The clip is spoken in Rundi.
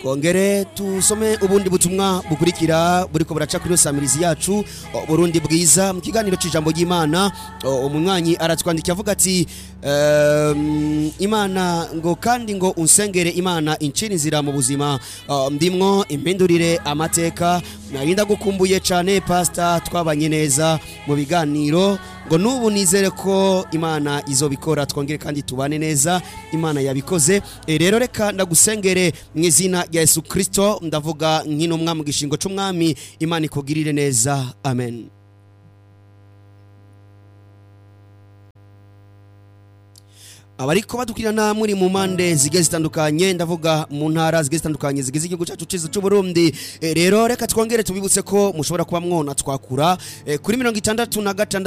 twongere tusome ubundi butumwa bukurikira buriko buraca kuri samirizi yacu o, Burundi bwiza mu kiganiro c'ijambo ry'Imana o, umunywanyi aratwandikiye avuga ati ehm, Imana ngo kandi ngo unsengere Imana incira inzira mu buzima o, ndimwo impindurire amateka narinda gukumbuye cane pasta twabanye neza mu biganiro ngo nubu nizere ko Imana izobikora twongere kandi tubane neza Imana yabikoze e, rero reka ndagusengere mu izina rya Yesu Kristo ndavuga nk'intumwa mu gishingo c'umwami Imana ikugirire neza amen abariko badukurikirana muri mu mpande zigiye zitandukanye ndavuga mu ntara zigiye zitandukanye zigize igihugu cyacu cyiza cy'u Burundi e, rero reka twongere tubibutse ko mushobora kuba mwona twakura e, kuri mirongo itandatu na gatandatu